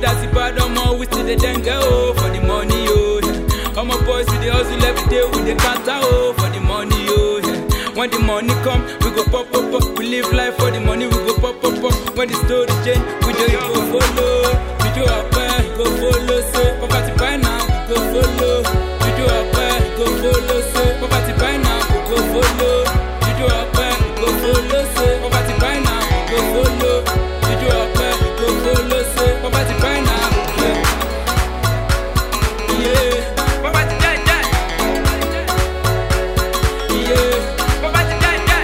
as the bad omo, we still the dengue oh for the money oh. Yeah. Omo boys we dey hustle every day, we dey counter oh for the money oh. Yeah. When the money come, we go pop pop pop. We live life for the money, we go pop pop pop. When the story change, we dey go follow. We do our best, go follow. So poverty by now, we go follow. We do our best, go follow. So poverty by now, we go follow. We do our best, go follow. So poverty by now, we go follow. We do our best, go follow. So poverty by now, yeah. Yeah, poverty die die. Yeah, poverty die die.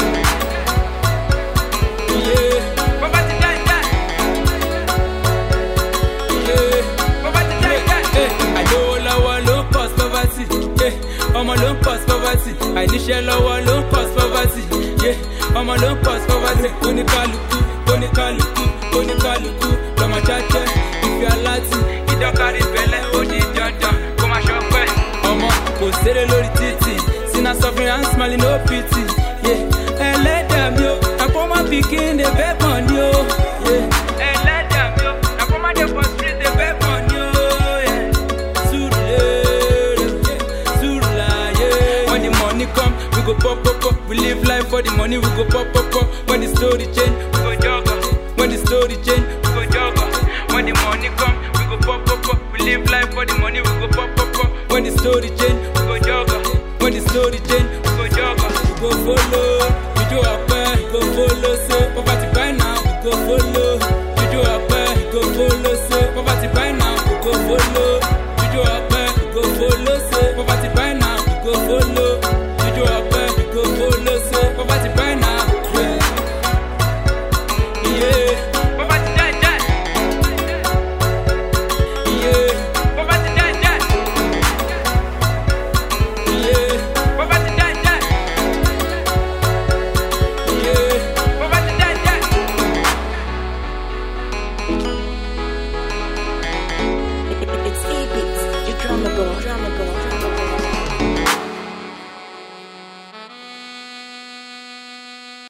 Yeah, poverty die die. Yeah, poverty die die. Eh, àìlówó lọ́wọ́ ló ń cause poverty. Yeah, ọmọ ló ń cause poverty. àìníṣẹ́ lọ́wọ́ ló ń cause poverty. Yeah, ọmọ ló ń cause poverty. oníkálukú oníkálukú oníkálukú lọ́mọ jájẹ́ ìfẹ́ aláti ìdọ́kárí bẹ́lẹ̀ ó di dandan kó má ṣọpẹ́. ọmọ kò ṣeré lórí títì sinna suffering and smiling no pity. Yeah, ẹlẹ́dàá mi o àpọ́nmọ́ pikin dey beg money o. Yeah, ẹlẹ́dàá mi o àpọ́nmọ́ dey for street dey beg money o. Yeah. Surulere, Surulaye. When the money come, we go pop pop pop. We live life for the money, we go pop pop pop. When the story change, we go jogger. When the story change, we go jogger. When the money come, we go pop pop pop. We live life for the money, we go pop pop pop. When the story change, we go jogger. When the story change, we go jogger. We go follow, we do our best, we go follow. So poverty by now, we go follow. We do our best, we go follow. So poverty by now, we go follow. We do our best, we go follow. So poverty by now, we go follow. We do our best, we go follow. So poverty by now, yeah. Yeah, poverty die die. Yeah, poverty die die. Yeah, poverty die die. Yeah, poverty die die. It's E-Beats, your drummer boy, drummer boy.